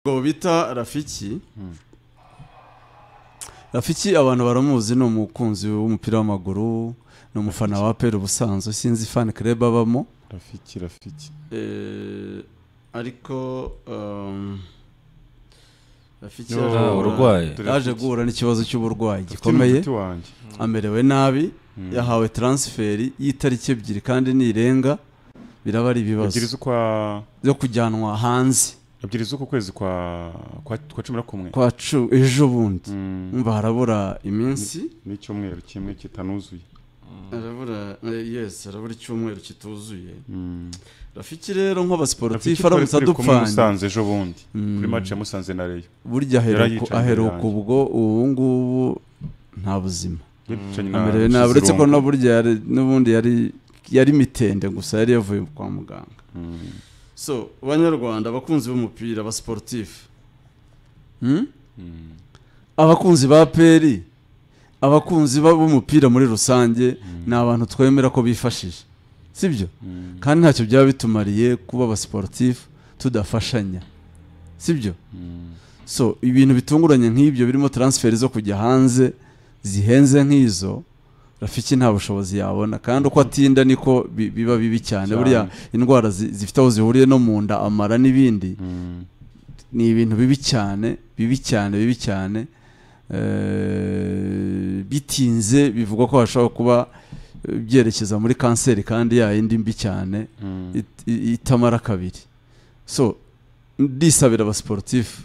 Ngo bita Rafiki Rafiki abantu baramuzi ni umukunzi w'umupira w'amaguru ni umufana wa pera ubusanzwe sinzi fan club abamo Rafiki, Rafiki. Eh, ariko um, Rafiki Yo, yaje guhura- urwaye. yaje guhura n'ikibazo cy'uburwayi Ufite gikomeye n'umuti wanjye. amerewe nabi yahawe transferi y'itariki ebyiri kandi nirenga biraba ari ibibazo Ebyiri z'ukwa byo kujyanwa hanze ebyiri z'uku kwezi kwa kwa, kwa cumi na kumwe. kwa cu- ejo bundi Mm. umva harabura iminsi N'icyumweru kimwe kitanuzuye. arabura yes arabura icyumweru kituzuye Mm. rafiki rero nk'abasiporutifu Rafiki twari aramutse turi kumwe adupfanye Musanze ejo bundi. Kuri Mm. match ya Musanze na Rayon. burya aheruka- Yarayicaye imbere aheruka yanjye. ubwo ubu ngubu nta buzima Yicanye na amerewe nabi uretse ko Kizirungu. no burya yari- n'ubundi yari yari mitende gusa yari yavuye kwa muganga Mm. so banyarwanda abakunzi b'umupira abasiporutifu Hmm? Mm. abakunzi ba peri abakunzi ba- b'umupira muri rusange ni abantu twemera ko bifashije sibyo Mm. kandi ntacyo byaba bitumariye kuba abasiporutifu tudafashanya sibyo Mm. so ibintu bitunguranye nk'ibyo birimo transferi zo kujya hanze zihenze nk'izo rafiki nta bushobozi yabona kandi uko atinda niko bi- biba bibi cyane Cyane. buriya indwara zi- zifite aho zihuriye no mu nda amara n'ibindi Mm. ni ibintu bibi cyane bibi cyane bibi cyane Eh, bitinze bivugwa ko hashobora kuba eh, byerekeza muri kanseri kandi yayindi mbi cyane Mm. it- i- itamara kabiri so ndisabira abasiporutifu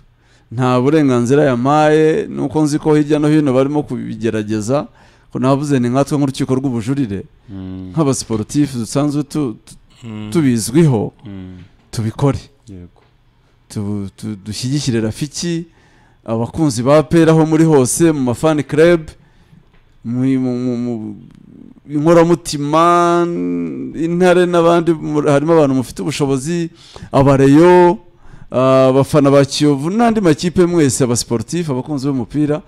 nta burenganzira yamaye nuko nzi ko hirya no hino barimo kubigerageza ko navuze ni nkatwe nk'urukiko rw'ubujurire Mm. nk'abasiporutifu dusanzwe tu- tu- Mm. tubizwiho Mm. tubikore Yego. tu- tu- dushyigikire rafiki abakunzi ba pera aho muri hose mu mafani club mu mu- mu- mu- inkoramutima intare n'abandi muri- harimo abantu mufite ubushobozi abareyo ah, abafana ba kiyovu n'andi makipe mwese abasiporutifu abakunzi b'umupira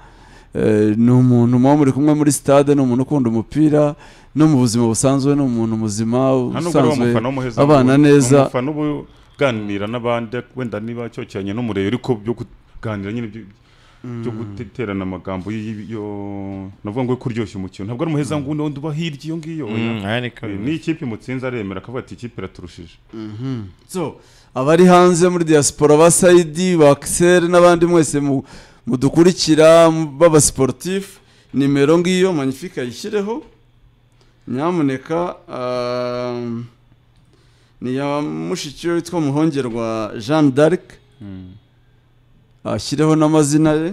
eh, ni umuntu muba muri kumwe muri stade ni umuntu ukunda umupira no mu buzima busanzwe ni umuntu muzima nta nubwo ari usanzwe umufana w'umuheza abana ngo- neza. umufana uba uganira n'abandi wenda niba cyokeranye n'umurebe ariko byo kuganira nyine byo- byo guterana amagambo y- yo navuga ngo yo kuryoshya umukino ntabwo ari umuheza ngo undi uba hirya iyo ngiyo oya. Mm, aya ni kabiri. ni ikipe imutsinze aremera akavuga ati ikipe iraturushije so abari hanze muri diaspora ba sayidi ba akiseri n'abandi mwese mu- mudukurikira mu- b'abasiporutifu nimero ngiyo manifika yishyireho nyamuneka ah, ni iya mushiki we witwa muhongerwa jean d'arc ashyireho n'amazina ye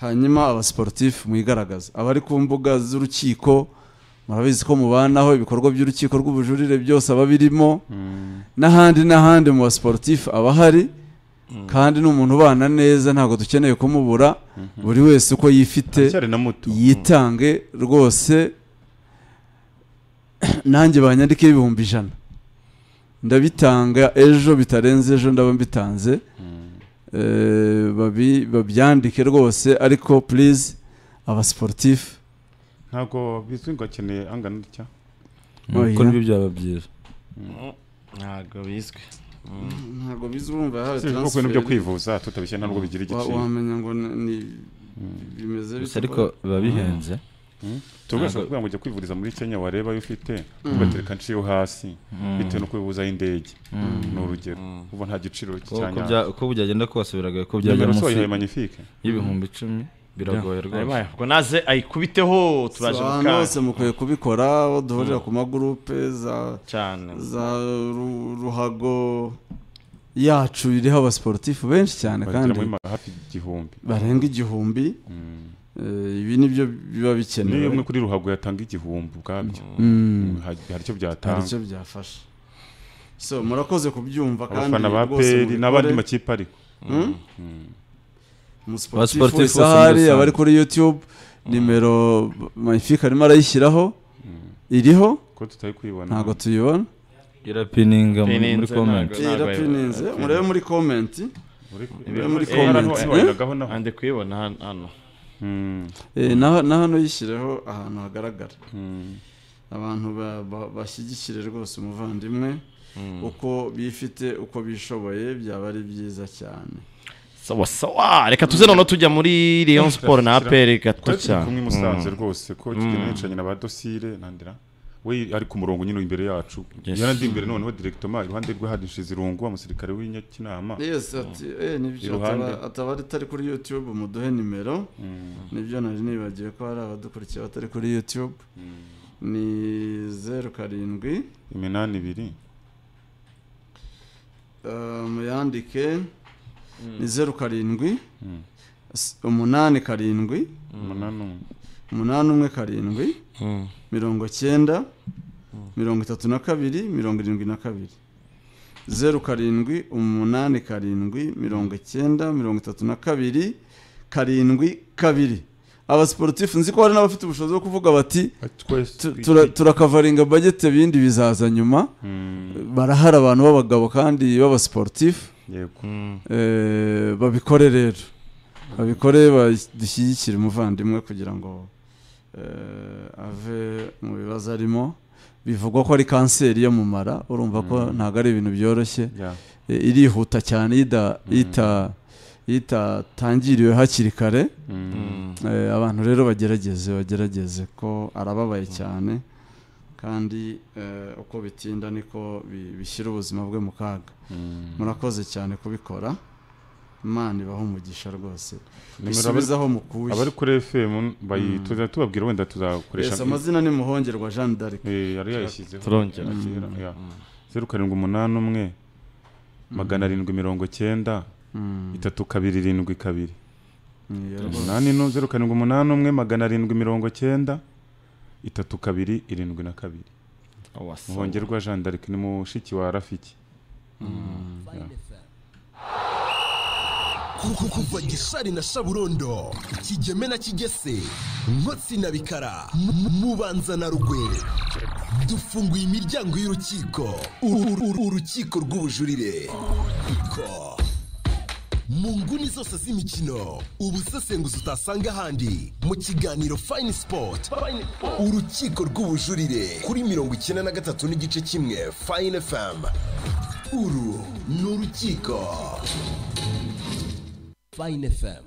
hanyuma abasiporutifu mwigaragaze abari ku mbuga z'urukiko murabizi ko mubanaho ibikorwa by'urukiko rw'ubujurire byose aba birimo n'ahandi n'ahandi mu basiporutifu aba ahari kandi ni umuntu ubana neza ntabwo dukeneye kumubura buri wese uko yifite aracyari na muto yitange rwose nanjye banyandikeho ibihumbi ijana ndabitanga ejo bitarenze ejo ndaba mbitanze Eh, babi- babyandike rwose ariko purize abasiporutifu ntabwo bizwi ngo akeneye angana gutya Kuko Oya. nibyo byaba byiza ntabwo bizwi ntabwo bizumva yahawe si ibivuga kubintu byo kwivuza tutabishye nta nubwo bigira Wa- igiciro wamenya ngo ni- ni bimeze gusa bite ariko biba bihenze tubwasha Ntabwo- kuvuga ngo ujya kwivuriza muri kenya wareba ayo ufite ugatereka nshiyo hasi bitewe no kwivuza y'indege ni urugero ubu nta giciro Kuko uko cyanyanya bya- uko byagenda kose biragoye ko byajya nimero se munsi wayihaye manifike y'ibihumbi icumi biragoye rwose ubwo naze ayikubiteho tubaje mu ahantu hose kaga mukwiye kubikora aho duhurira ku magurupe za cyane za ru- ruhago yacu iriho abasiporutifu benshi cyane bagera kandi muri ma- hafi igihumbi barenga igihumbi Mm. Eh, ibi nibyo biba niyo umwe bikenewe kuri ruhago yatanga igihumbi ubwabyo Mm, Mm, hari hari icyo hari byatanga icyo byafasha so murakoze kubyumva kandi abafana ba rwose peri mubikore. n'abandi makipe ariko Mm? Mm. umusiporutifu Abasiporutifu wese bose muri ahari rusange. abari kuri youtube nimero mayifika arimo arayishyiraho iriho ko tutari kwibona ntabwo tuyibona irapininga muri- muri Pininze comment ntabwo- ira pininze murebe muri komenti uri Ibi- muri Eh, komenti eh? wayiragaho naho andi kuyibona hano- hano Mm, Eh, na na hano yishyireho ahantu hagaragara mm. abantu ba- ba- bashyigikire rwose umuvandimwe uko bifite uko bishoboye byaba ari byiza cyane sawa sawa reka tuze noneho tujya muri leon sport na aperi gato twari turi kumwe i cyane musanze rwose ko kigenda yicaranye na ba dosire nandira we ari ku murongo nyine imbere yacu Yes. yarandi imbere noneho direktoma iruhande rwe hari nshizirungu umusirikare w'inyakinama yesi ati eh nibyo Iruhande. ataba- ataba ari atari kuri youtube muduhe nimero nibyo nari nibagiwe ko hari abadukurikiye batari kuri youtube ni zeru karindwi iminani ibiri eh, muyandike ni zeru karindwi s- umunani karindwi umunani umwe umunani umwe karindwi Mm. mirongo cyenda mirongo itatu na kabiri mirongo irindwi na kabiri zeru karindwi umunani karindwi mirongo icyenda mirongo itatu na kabiri karindwi kabiri abasiporutifu nzi ko hari n'abafite ubushobozi bwo kuvuga bati "Tu- tura- turakavaringa bagete bindi bizaza nyuma Mm, barahari abantu b'abagabo kandi b'abasiporutifu yego Eh, babikore rero babikore badushyigikire umuvandimwe kugira ngo eh, ave mu bibazo arimo bivugwa ko ari kanseri yo mu mara urumva ko ntabwo ari ibintu byoroshye ya Eh, irihuta cyane ida- ita- itatangiriwe hakiri kare Mm, Eh, abantu rero bagerageze bagerageze ko arababaye cyane kandi eh, uko bitinda niko bi- bishyira ubuzima bwe mu kaga mm. murakoze cyane kubikora imana ibaha umugisha rwose Nimero abari- bisubizaho mukuye abari kuri fm bayi- tuza tubabwira wenda tuzakoresha Yes, amazina ni muhongerwa jean d'arc Eh, yari yayishyizeho Turongera. Ya kera, ya. zeru karindwi umunani umwe magana arindwi mirongo cyenda itatu kabiri irindwi kabiri Niyo rwose. umunani no zeru karindwi umunani umwe magana arindwi mirongo cyenda itatu kabiri irindwi na kabiri Sawa, sawa. muhongerwa jean d'arc ni mushiki wa rafiki kuko kuva gishari na shaburondo kigeme na kigese nkotsi na bikara mu- mubanza na rugwe dufunguye imiryango y'urukiko Uru- uru- urukiko rw'ubujurire Urukiko. mu nguni zose z'imikino ubusesenguzi utasanga ahandi mu kiganiro fayini sipoti urukiko rw'ubujurire kuri mirongo icyenda na gatatu n'igice kimwe fayini efamu uru ni urukiko Fine FM.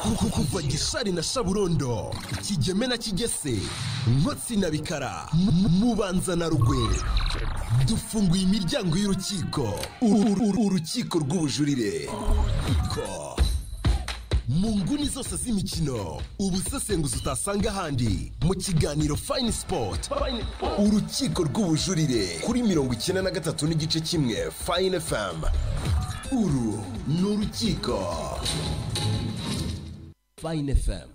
Kuko kuva gishari na shaburondo kigeme na kigese nkotsi na bikara mu- mubanza na rugwe dufunguye imiryango y'urukiko Uru- uru- urukiko rw'ubujurire Urukiko. mu nguni zose z'imikino ubusesenguzi utasanga ahandi mu kiganiro fayini sipoti urukiko rw'ubujurire kuri mirongo icyenda na gatatu n'igice kimwe fayini efamu uru ni urukiko fayini efamu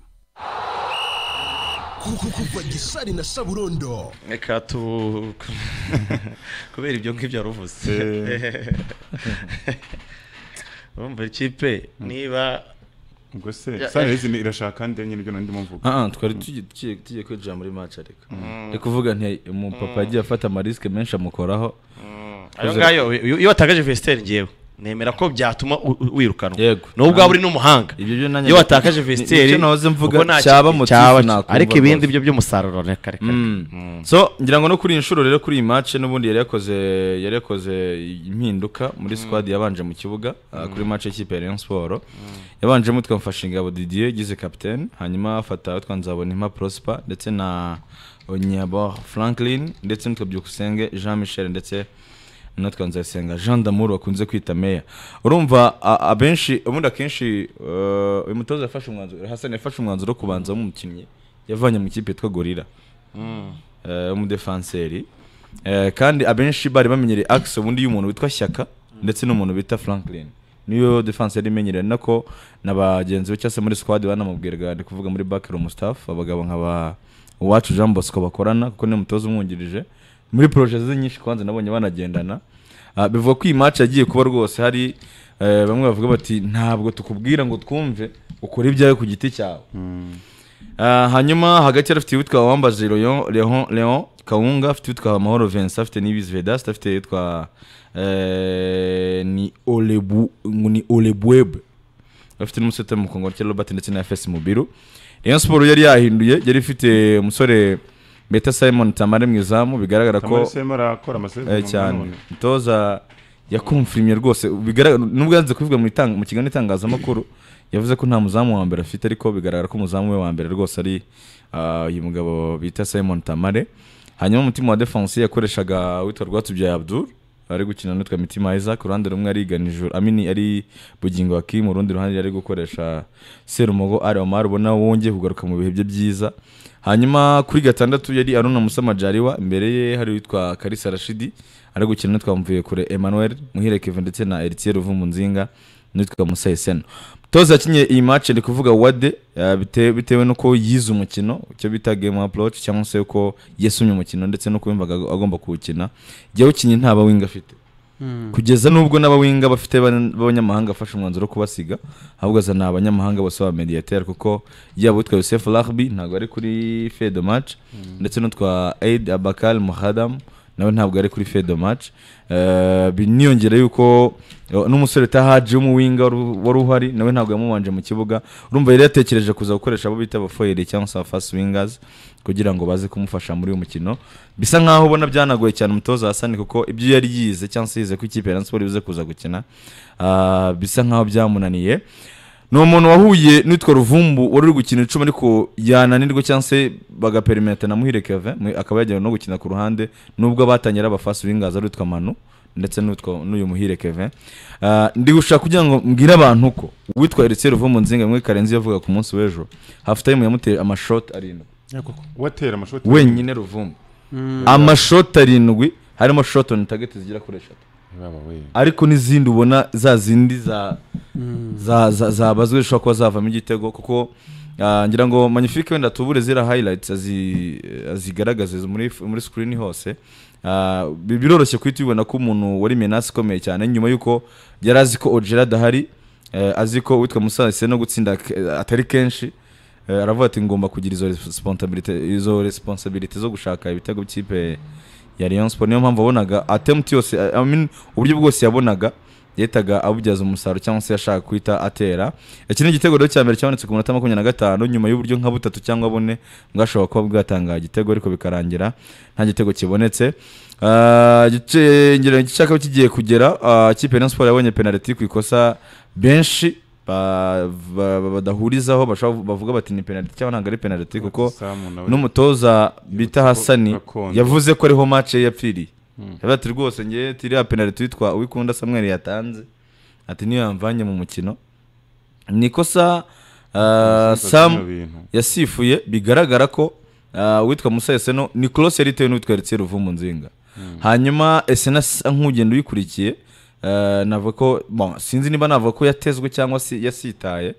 kuko kuva gishari na shaburondo reka tu kubera ibyo ngibyo wari uvuze urumva ikipe niba ubwo se Ya- sanerizi irashaka nde nyine ibyo nari ndimo mvuga Ah, ah, twari tugi- tugiye tugiye kwinjira muri match ariko ndi kuvuga nti umupapa yagiye afata amarisike menshi amukoraho ayo ngayo iyo- iyo watakaje vesiteri ngewe nemera ko byatuma u- u- wirukanwa Yego. n'ubwo waba uri n'umuhanga Ibyo byo nanjye- iyo watakaje vesiteri Nicyo nahoze mvuga, kuko nta cyaba kindi- motive cyaba- nakumva ariko ibindi rwose. byo by'umusaruro reka reka Mm. so ngira ngo no kuri iyi nshuro rero kuri iyi match n'ubundi yari yakoze yari yakoze impinduka muri squad yabanje mu kibuga ah, kuri match y'ikipe ya Rayon Sport yabanjemo twamfasha ingabo Didier yigize captain hanyuma afata utwa Nzaboninka Prosper ndetse na Onyabo Franklin ndetse n'utwa Byukusenge Jean Michel ndetse natwe nzayisenga jean d'amour bakunze kwita meya urumva a- abenshi ubundi akenshi eh, uyu mutoza yafashe umwanzuro hasani yafashe umwanzuro wo kubanza w'umukinnyi yavanye mu ikipe yitwa gorira eh, w'umudefanseri Eh, kandi abenshi bari bamenyereye akisi ubundi y'umuntu witwa shyaka ndetse n'umuntu bita franklin niyo defanseri imenyereye nako na bagenzi be cyangwa se muri squad banamubwiraga ndi kuvuga muri backroom staff abagabo nka ba uwacu jean bosco bakorana kuko niwe mutoza umwungirije muri proje ze nyinshi kwanza nabonye banagendana Ah, bivuga ko iyi match yagiye kuba rwose hari eh, bamwe bavuga bati ntabwo tukubwira ngo twumve ukore ibyawe ku giti cyawe Ah, hanyuma hagati yari afite uwitwa wambaje Leon- Leon- Leon Kawunga afite uwitwa Mahoro Vincent afite n'ibizi Vedaste afite uwitwa eh, ni Olebu ngo ni Olebwebe bafite n'umusore mu Kongo cya Robert ndetse na FS Mubiru Rayon Sport yari yahinduye yari ifite umusore Beta Simon Tamare mu izamu bigaragara kamari ko sehemu arakora amasezerano Eh, cyane nanone. umutoza yakumfirimye rwose bigaragara nubwo yanze kubivuga mu itanga- mu kiganiro itangazamakuru yavuze ko nta muzamu wa mbere afite ariko bigaragara ko umuzamu we wa mbere rwose ari ah, uyu mugabo bita simon tamare hanyuma umutima wa defense yakoreshaga witwa rwatubyaye abdul ari gukina n'utwa mitima iza ku ruhande rumwe arigana ijuru amini ari bugingo hakimu urundi ruhande yari gukoresha serumogo ari omar ubona wongeye kugaruka mu bihe bye byiza hanyuma kuri gatandatu yari aruna musama jariwa imbere ye hari uwitwa karisa rashidi ari gukina n'utwa mvuye kure emmanuel muhire kevin ndetse na eritiye ruvumu nzinga n'uwitwa musayi seno toza yakinye iyi match ndi kuvuga wade eh, bite- bitewe n'uko yize umukino icyo bita game approach cyangwa se ko yasumye umukino ndetse n'uko yumvaga ag- agomba kuwukina yawukinnye nta bawinga afite kugeza n'ubwo n'abawinga bafite ban- b'abanyamahanga afashe umwanzuro wo kubasiga ahubwo azana abanyamahanga bose ba mediateur kuko yaba utwa Youssef Rahbi ntabwo ari kuri Fed match ndetse n'utwa Aid Abakal Muhadam nawe ntabwo ari kuri Fed match Eh, bi- niyongera yuko eh, n'umusore utahaje w'umuwinga wari- wari uhari nawe ntabwo yamubanje mu kibuga urumva yari yatekereje kuza gukoresha abo bita abafoyeri cyangwa se abafasi wingers kugira ngo baze kumufasha muri uyu mukino bisa nkaho ubona byanagoye cyane umutoza Hasani kuko ibyo yari yize cyangwa se yize ko ikipe ya Rayon Sports ibuze kuza gukina ah, bisa nkaho byamunaniye ni umuntu wahuye n'utwa ruvumbu wari uri gukina icumi ariko yananirwa cyangwa se bagaperimetana na muhire keve akaba yajyanywe no gukina ku ruhande nubwo abatangira abafasi b'ingazi ari utwa manu ndetse n'utwa n'uyu muhire keve Ah, ndi gushaka kugira ngo mbwire abantu ko witwa eritse ruvumbu nzinga muri karenzi yavuga ku munsi w'ejo hafu tayime yamuteye amashoti arindwi watera amashoti wenyine ruvumbu amashoti arindwi harimo shoti oni tageti zigera kuri eshatu Baba we. ariko n'izindi ubona za zindi za za- za- zabazwe zishobora kuba zavamo igitego kuko ah, ngira ngo magnifique wenda tubure zira highlights azi- azigaragaze muri muri screen hose Ah, bi- biroroshye kuhita ubibona ko umuntu wari menace ikomeye cyane nyuma y'uko yari azi ko Ojeda adahari eh, azi ko witwa Musaze no gutsinda ke- atari kenshi Eh, aravuga ati ngomba kugira izo responsibility izo responsibility zo gushaka ibitego by'ikipe ya Rayon Sport niyo mpamvu wabonaga attempt yose I I mean uburyo bwose yabonaga yahitaga abubyaza umusaruro cyangwa se yashaka kuhita atera iki ni igitego rero cya mbere cyabonetse ku munota makumyabiri na gatanu nyuma y'uburyo nka butatu cyangwa bune bwashobora kuba bwatangaye igitego ariko bikarangira nta gitego kibonetse Ah, igice ngira ngo igice cyakaba kigiye kugera ah, ikipe ya Rayon Sport yabonye penalty ku ikosa benshi ba- ba- ba- badahurizaho bashobora bavuga bati ni penalty cyangwa ntabwo ari penalty kuko Samu nawe. n'umutoza bita ko hasani gakondo. yavuze ko ariho match ye yapfiriye yavuze ati rwose ngewe tiriya penaliti witwa uwikunda samuel yatanze ati niyo yamvanye mu mukino ni ikosa ah, Sinzi sam bino bintu. yasifuye bigaragara ko ah, uwitwa musa eseno ni cross yari itewe n'uwitwa eritsiye ruvumu nzinga hanyuma esena asa nk'ugenda uyikurikiye ah, navuga ko bon, sinzi niba navuga ko yatezwe cyangwa si yasitaye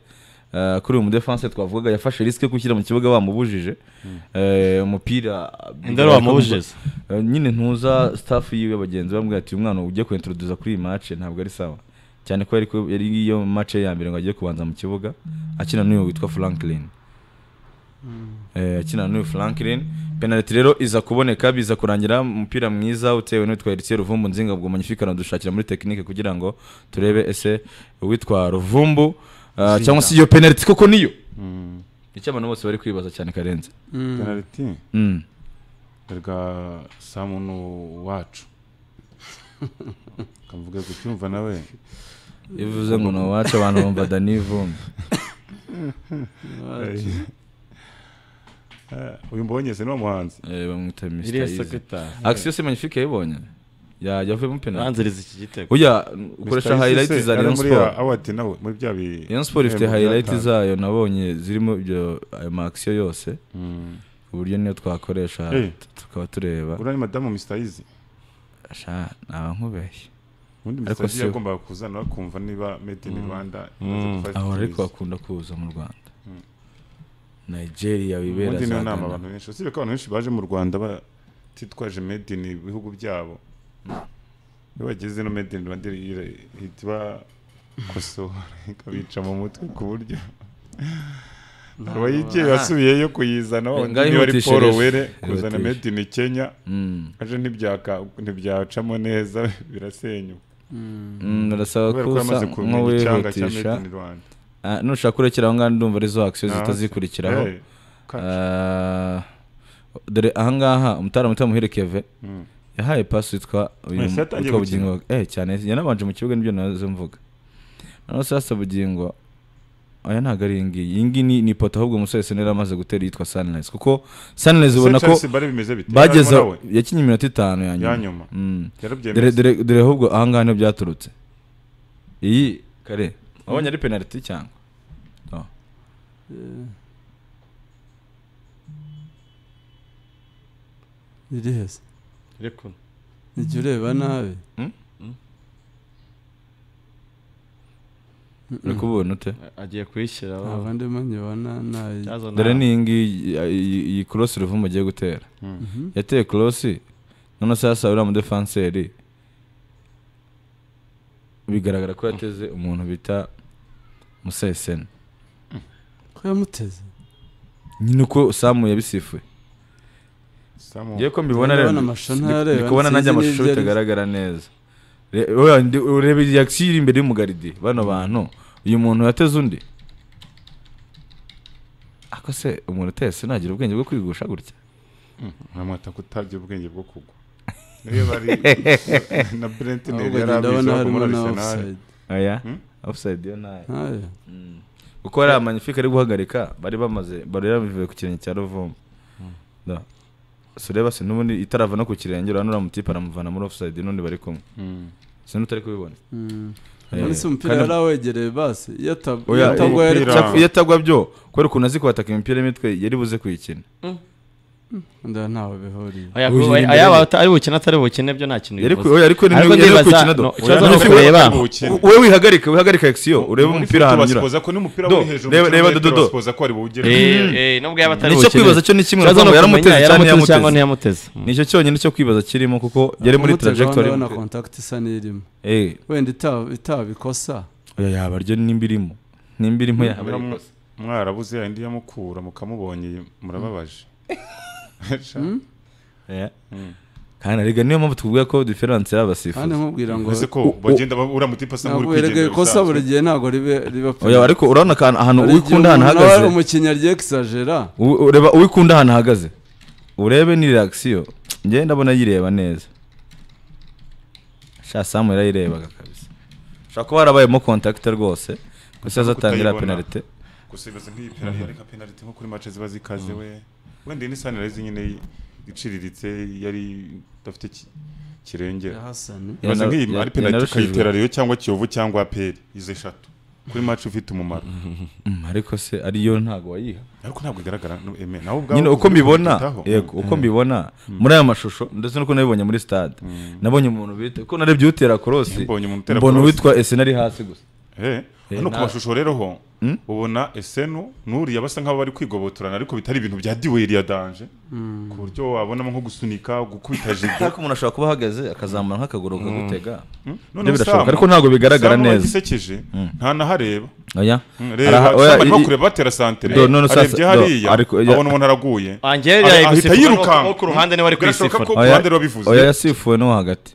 Ah, kuri uyu mudefense twavugaga yafashe risike yo gushyira mu kibuga bamubujije Eh, umupira Indaro wamubujije. Eh, nyine ntuza staff yiwe bagenzi bamubwira ati uyu mwana ugiye kuintroduza kuri iyi match ntabwo ari sawa cyane ko yari ku- yari iyo match ye ya mbere ngo agiye kubanza mu kibuga akina n'uyu witwa Franklin Eh, akina n'uyu Franklin penalty rero iza kuboneka biza kurangira umupira mwiza utewe n'uwitwa Heritier Ruvumbu Nzinga bwo magnifique dushakira muri technique kugira ngo turebe ese uwitwa Ruvumbu ah, cyangwa se iyo penalty koko niyo Mm. icyo abantu bose bari kwibaza cyane karenze penaliti mm. erega samu ni uwacu kamuvuga kucyumva nawe iyo uvuze ngo ni uwacu abantu bumva dani vumbi Eh, uyu mbonye se ni wa muhanzi Eh, bamwita Mr. Easy. Action se magnifique yayibonye. Ya yavuyemo penalty. banziriza iki gitego Oya ukoresha Mr. Isi highlights se za ari Rayon muri Sport. ya- award nawe muri bya bi- Rayon Sport ifite ibihembo highlights byatanu. zayo nabonye zirimo ibyo ayo ma action yose. Mm. ku buryo niyo twakoresha Eh. tukaba tureba. uriya ni madamu Mr. Easy Sha naba nkubeshye. ubundi Ariko Mr. Easy siwe. yagombaga kuzana bakumva niba made in Rwanda imaze Mm. gufata Aho ariko icyemezo. bakunda kuza mu Rwanda. Nigeria wibera ubundi za niyo nama Ghana. abantu benshi usibye ko abantu benshi baje mu Rwanda batitwaje made in ibihugu byabo iyo bageze no made in Rwanda ira- ihita ibakosora ikabica mu mutwe ku buryo abayigiye basubiyeyo kuyizana wa wundi Ngaho niba ari ihutishe Paul rero. Were kuzana Ihutishe. made in Kenya Mm. aje ntibyaka- ntibyacamo neza birasenyuka Mm, Barasaba kubera ko yamaze kusa kumenya icyanga cya nk'uwihutisha. made in Rwanda Ah, Nushaka kurekera aho ngaho ndumva arizo action Ah, zitazikurikiraho. Eh, ka- Ah, dore ahangaha umutara muto muhire keve Mm. yahaye pasi witwa uyu- Wese yatangiye witwa gukina. bugingo eh cyane yanabanje mu kibuga nibyo nazo mvuga noneho sasa bugingo aya ntabwo ari iyi ngiyi iyi ngiyi ni- ni ipoto ahubwo umusore senera amaze gutera yitwa sunrise kuko sunrise ubona ko Chelsea bari bimeze bite bageze Yarimo nawe? yakinnye iminota itanu ya ya nyuma nyuma Mm. dore yarabyemeza dore dore ahubwo ahangaha niho byaturutse iyi kare wabonye ari penaliti cyangwa iri heza Ariko ujya ureba nabi uri kubona ute agiye kuyishyira aho. abandi nkibona nabi Yazo dore nta- ni iyi ngiyi iyi- iyi korosi ruvumu agiye gutera yateye korosi none sasa uriya mudefanseri bigaragara ko yateze umuntu bita musayiseni ko yamuteze nyine uko samu yabisifuye Samu. ngiye ko mbibona rero Ndabona amashusho ndi- ntarareba, ndi kubona nanjye sinzi n'ibyo amashusho ari byo. bitagaragara neza Re- oya, ndi- ureba reaction iri imbere y'umugaridi bano bantu uyu muntu yateze undi ako se umuntu uteye sinagira ubwenge bwo kwigusha gutya nkamwata kutabya ubwenge bwo kugwa niyo bari na Brentner ahubwo yari njye abizi ndabona ahubwo harimo muri na Arsenal offside oya Hmm? offside yo nayo ntayo kuko hari amanyifika ari guhagarika bari bamaze bari yarabivuye ku kirenge cya ruvumbu Da. sureba se n'ubundi itarava no ku kirenge urabona uriya mutipe aramuvana muri offside n'undi bari kumwe Mm. sinzi utari kubibona urabona se umupira Kandi- yari awegereye basi iyo atab- iyo Oya, atagwa eh, yari umupira- Cyakora iyo atagwa byo kubera ukuntu azi kubataka imipira y'imitwe yari buze kuyikina ndabona ntaho bihuriye Aya- Uyu aya- imbere- Ayaba ata- ari bukine atari bukine byo nta kintu yari ku- bivuze oya, ariko ni- Ariko yari ndibaza, gukina do. no, Oya, ikibazo no, ni ukureba. Ari bukine. wowe wihagarike wihagarike action urebe Muri umupira foot ahantu unyura basipoza ko n'umupira Do, uri hejuru reba- muri reba metero Dodo. basipoza ko ari buwugere Eh, eh, nubwo yaba atari nicyo bukine. kwibaza cyo ni kimwe Ikibazo ni ngo ukumenya yaramuteze cyangwa yaramuteze cyangwa ntiyamuteze ntiyamuteze nicyo cyonyine cyo kwibaza kirimo kuko yari muri Umutego trajectory ndabona contact isa n'irimo eh wenda itaba itaba ikosa oya yaba ryo nimba irimo nimba irimo yaba ari Mwamu- ikosa. mwarabuze yandi yamukura mukamubonye murababaje Sha. Oya. Mm. kandi arega niyo mpamvu tuvuga ko diferanse kandi y'abasifuzi nkubwira ngo Ese ko bagenda ba- uriya mutipe asa nk'uri ntabwo erega kwigendera ikosa bisanzwe. buri gihe ntabwo ribe- riba oya ariko urabona akantu ahantu Hari igihe uwikunda ahantu umuntu nawe ari ahagaze umukinnyi agiye exagera U- ureba uwikunda ahantu ahagaze urebe ni reaction njye ndabona yireba neza sha samu yarayirebaga kabisa ushobora kuba harabayemo contact rwose gusa azatangira kutayibona. penalite gusa ibibazo nk'iyi penaliti ariko penaliti nko kuri match ziba zikaze we wenda iyi ni sanirayizi nyine iciriritse yari idafite ki- kirengera hasani ibibazo Yana- nk'iyi ya- ari penaliti yanarushijwe. ukayitera rero cyangwa kiyovu cyangwa aperi izo eshatu kuri match ufite umumaro Mm, ariko se ariyo ntago wayiha ariko ntabwo igaragara no- eme nawe ubwawe nyine uko uri mbibona kubitaho. yego uko mbibona muri aya mashusho ndetse nuko nabibonye muri stade nabonye umuntu bita uko narebye utera korosi Mbonye umuntu utera mbona cross. uwitwa esena ari hasi gusa Eh, hano ku na- mashusho rero ho ubona esenu n'uriya basa nk'aho bari kwigobotorana ariko bitari ibintu bya duel ya danje ku buryo wabonamo nko gusunika gukubita jido ariko umuntu ashobora kuba ahagaze akazamura nk'akaguru akagutega none Nibyo birashoboka, Sam- ariko ntabwo bigaragara Sam neza. wagisekeje ntanahareba oya Mm, Araha- Reba, oya, Sam arimo i- i- kureba batera santere Do, none sasa- arebye do, hariya ariko- ya- abona umuntu araguye Angel Ara- yari ahita gusifuka yirukanka. n'uwo ku ruhande niwe ari Birashoboka kwisifura ko ku ruhande rwabivuze oya yasifuwe n'uwo hagati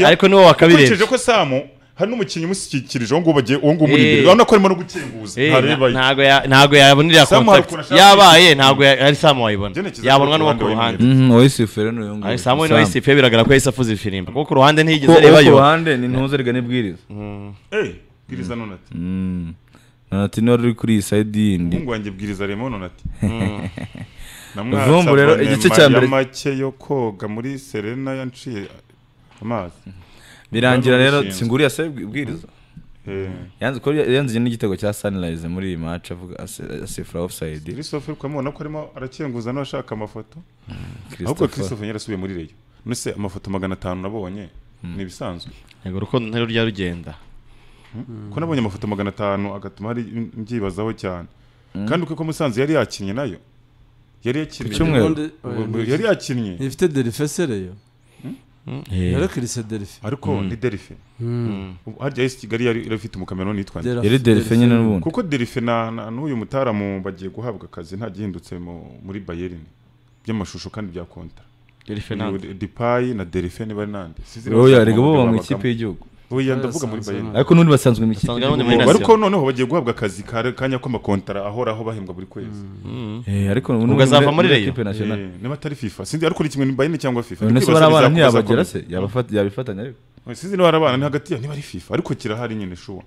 ariko niwe wakabirebye ukurikije ko samu hari n'umukinnyi umushyikirije uwo nguwo bagiye- uwo nguwo umuri imbere Eh. urabona ko arimo no gukinguza Eh, ntareba na- ntago ya- ntago yabona iriya Samu contact hari ukuntu ashaka yabaye ntago ya- ari samu wayibona Genekiza yabonwa ku n'uwo ruhande ku ruhande Mhm, uwo yisifuye n'uyu nguyu Ari samu we Sam. nawe yisifuye biragaragara ko yahise afuze ifirimbi kuko ku ruhande ntiyigeze ko uwo areba ku yo ruhande ni ntuze rega n'ibwiriza eh bwiriza none ati nanati niba ruri kuri iyi sayidi yindi umuhungu wanjye bwiriza remo none ati Vumbu rero, igice cya mbere- make yo koga muri serena yanciye amazi birangira Nta rero n'ubushinzwe. singuriya se bwiriza Eh, yanze ko yanze n'igitego cya sunrise muri iyi match avuga ase- asifura offside Christophe uri kumubona ko arimo arakenguza n'abashaka amafoto ahubwo Christopher christophe yarasubiye muri reyo nese amafoto magana atanu nabonye ni ibisanzwe yego urukundo ntarwo rujya rugenda ko nabonye amafoto magana atanu agatuma hari mbyibazaho cyane kandi uko musanze yari yakinnye nayo yari yakinnye Ku cyumweru. Ubundi- oya, Bu- bu- yari yakinnye ifite derife sereyo yari kirise derife ariko ni derife Ubu- harya yesi kigali yari yari afite umukameroni yitwa Derife- yari derife nyine n'ubundi kuko derife na na- n'uyu mutaramu bagiye guhabwa akazi nta gihindutse mu- muri bayern by'amashusho kandi bya kontra Yari Fernando. Uyu dipayi na derife niba ari nande Sinzi niba oya bashaka rega uburyo bo mu babagamo. ikipe y'igihugu oya ndavuga muri Yasanze bayern nta- ariko n'ubundi basanzwe mu ikipe Basanzwe y'igihugu. muri Nation. ariko noneho bagiye guhabwa akazi ka- kanya k'amakontara ahoraho bahembwa buri kwezi Eh, ariko Ubwo n'ubundi azava muri Rayon? equipe nationale Eh, niba atari fifa sinzi ariko ni kimwe ni bayern cyangwa fifa none se Ndikwibasiriza bari abana kubaza ntiyabagera ko- se Yabafata- yabifatanya ariko Oya, sinzi niba ari abana ni hagati ya niba ari fifa ariko kirahari nyine shuwa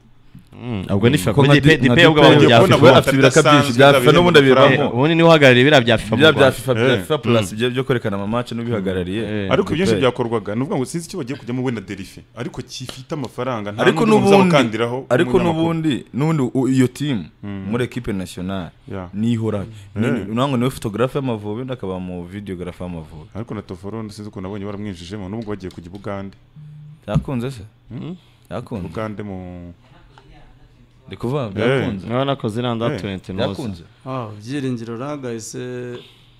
ubwo ni fifa Ko nka kuri di- nka dipe ubwo dipe abantu ya bya FIFA, kubona fifa ko we afite ibiraka bidasanzwe byinshi bya FIFA n'ubundi bidasanzwe abivamo ubundi niwe uhagarariye biriya bya fifa mu bya bya Rwanda. FIFA bya Eh. FIFA plus ibyo byo kwerekana amamace n'ubihagarariye Eh. ariko ibyinshi Dupay. byakorwaga ni ukuvuga ngo sinzi icyo bagiye kujyamo wenda derife ariko gifite amafaranga nta ariko n'ubwo n'ubundi muzabakandiraho ariko umunyamakuru. n'ubundi n'ubundi u- iyo timu muri equipe nationale Yeah. nihorayo Eh. nango niwe photographe y'amavubi undi akaba mu videographe y'amavubi ariko na toforo sinzi ukuntu nabonye baramwinjijemo n'ubwo bagiye kujya i bugande yakunze se yakunze bugande mu ndi kuvuga byakunze niwe nakoze iriya nda Eh. 20 yakunze Ah, byiringiro ragahise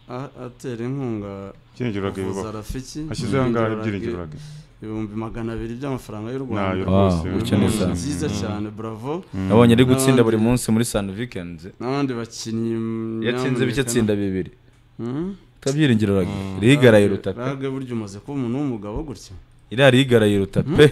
a- atera inkunga Byiringiro Rugby kuvuza bibaho. rafiki hashyizeho angahe ibyiringiro Rugby, bage ibihumbi magana abiri by'amafaranga y'u nayo rwanda rwose Wow, Ni Cyane inzu cyane. nziza cyane bravo nabonye ari gutsinda N'abandi- buri munsi muri san weekends n'abandi bakinnyi yatsinze bike nyamuneka. atsinda bibiri Hmm? twabyiringiro rage rigaraye ruta pe rage burya umaze kuba umuntu w'umugabo gutya iriya rigaraye ruta pe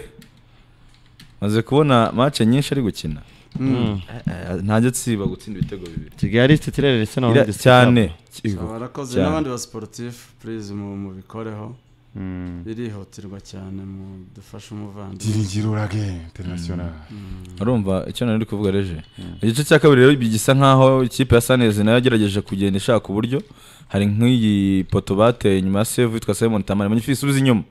maze kubona match nyinshi ari gukina Eh, eh, ntajya atsiba gutsinda ibitego bibiri kigali titirere ndetse na Iriya- cyane barakoze cyane. n'abandi ba sportif please mu- mubikoreho Mm. birihutirwa cyane mu dufashe umuvandimwe byiringiro rage interinasiyonari urumva icyo nari ndi kuvuga reje igice cya kabiri rero gisa nkaho ikipe ya sanezi nayo yagerageje kugenda ishaka uburyo hari nk'iyi poto bateye inyuma ya save yitwa simon tamari manye subiza inyuma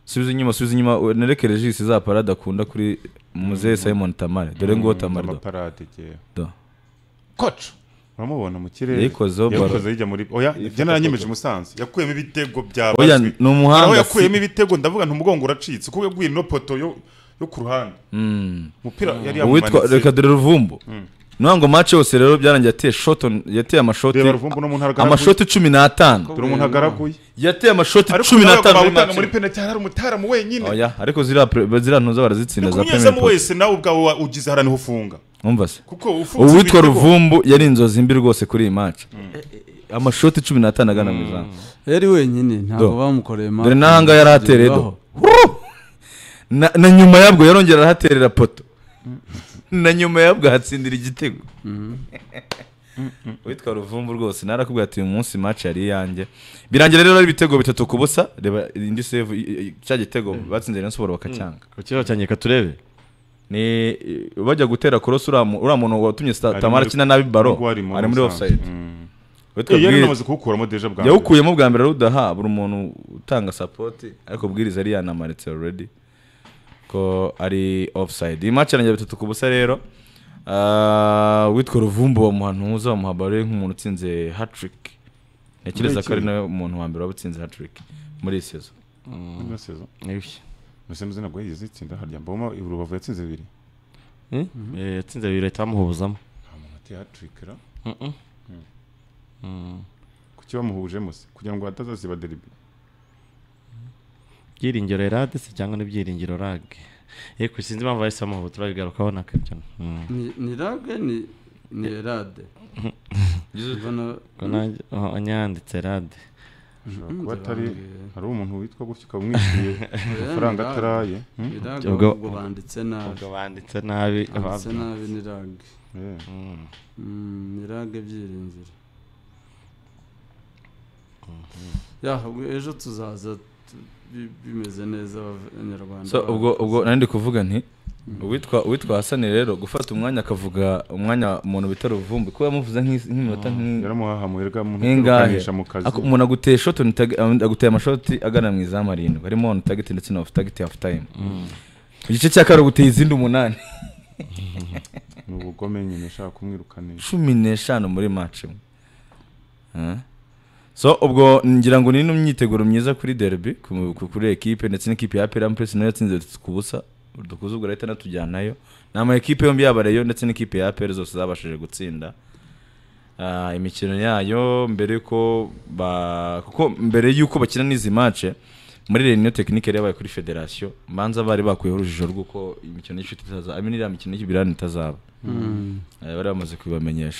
subiza inyuma subiza inyuma we- nereke regisi za parade akunda kuri muzehe simon tamari dore nguwo tamari do amaparade gewe do koco uramubona mu kirere Yayikozeho baro. yayikoze yijya muri oya ibyo naranyemeje umusanzu yakuyemo ibitego bya Oya, baswi. ni Hari umuhanga, aho si- yakuyemo ibitego ndavuga nti umugongo uracitse kuko yaguye ino poto yo yo ku ruhande umupira yari uwitwa reka yamumanitse dore ruvumbu ntabwo mace yose rero byarangiye ateye shot yateye amashoti reba ruvumbu no mu ntara amashoti cumi n'atanu dore umuntu agaraguye yateye amashoti ariko cumi nawe n'atanu muri bawutanga muri match penaliti hari umutaramu wenyine oya ariko ziriya pre- ziriya ntuza barazitsinda za premier kunyuzamo posi wese nawe ubwawe wa- ugize haraniho ufunga wumva se kuko ufunze uwitwa ibitego- ruvumbu yari inzozi mbi rwose kuri iyi match amashoti cumi n'atanu agana mu izamu yari wenyine ntabwo Do. bamukoreye ma- dore n'ahanga yari atereye do Woo! na na nyuma yabwo yarongera arahaterera poto na nyuma yabwo ahatsindira igitego witwa ruvumbu rwose narakubwira ati uyu munsi match yari iyanjye birangira rero ari ibitego bitatu ku busa reba indi save i- i- cya gitego batsinze rero siporo bakacyanga ukiriho cyane reka turebe ni bajya gutera korosi uriya mu- uriya muntu watumye sta- Ari tamara muri- akina nabi baro ubwo harimo ari muri Musanze. offside Mm. witwa Eh, yari Bwire- namaze kuwukuramo deja bwa mbere. yawukuyemo bwa mbere rudaha buri muntu utanga sapoti ariko ubwiriza yari yanamaritse already ko ari offside iyi match irangira bitatu ku busa rero Ah, witwa ruvumbu bamuha ntuza bamuha baro ye nk'umuntu utsinze hatrick ntekereza ko ari nawe muntu wa mbere waba utsinze hatrick muri iyi sezo Muri sezo. Nibyo. Mbese muzina ngo yigeze itsinda harya mboma Rubavu yatsinze bibiri Eh, eh, yatsinze bibiri ahita bamuhubuzamo nta muntu ateye hat-trick ra Mm. kuki bamuhujemo se kugira ngo hatazaziba deribi byiringiro erade se cyangwa ni byiringiro rage yego sinzi impamvu bahise bamuhubu turabigarukaho na kabyo Mm. ni ni rage ni ni erade Mbona- Ko nanjye- oh, anyanditse erade ashobora Mm, kuba atari nzababwira. hari umuntu witwa gutyo ukaba umwishyuye amafaranga Erade. ataraye Mm? Ni rage Ubwo- ahubwo banditse nabi ubwo banditse nabi banditse ababyo. nabi ni rage Eh. Mm. Mm, ni rage byiringiro ya ubwo ejo tuzaza tu- bi- bimeze neza abanyarwanda so ubwo ubwo nari ndi kuvuga nti uwitwa uwitwa hasani rero gufata umwanya akavuga umwanya umuntu bita ruvumbu kuba yamuvuze nk'is- nk'iminota nk'i- yaramuhahamuye rega mu nk'ingahe ntukaganisha mu kazi Ako- umuntu aguteye shoti unitag- um, aguteye amashoti agana mu izamu arindwi harimo on target ndetse na off target half time mu gice cya kabiri aguteye izindi umunani ni ubugome nyine ashaka kumwirukanisha cumi n'eshanu muri match imwe Eh? so ubwo ngira ngo ni n'imyiteguro myiza kuri derby ku- ku- kuri ekipe ndetse n'ikipe ya peram pesi nayo yatsinze bitatu ku busa dukuze ubwo leta natujyanayo ni ama ekipe yombi yaba Rayon ndetse n'ikipe ya APR zose zabashije gutsinda Ah, imikino yayo mbere ko ba kuko mbere y'uko bakina n'izi match muri reunion technique yari yabaye kuri federation manza bari bakuyeho urujijo rw'uko imikino y'ishuri itaza I mean iriya mikino y'ibirani itazaba Eh, bari bamaze kubibamenyesha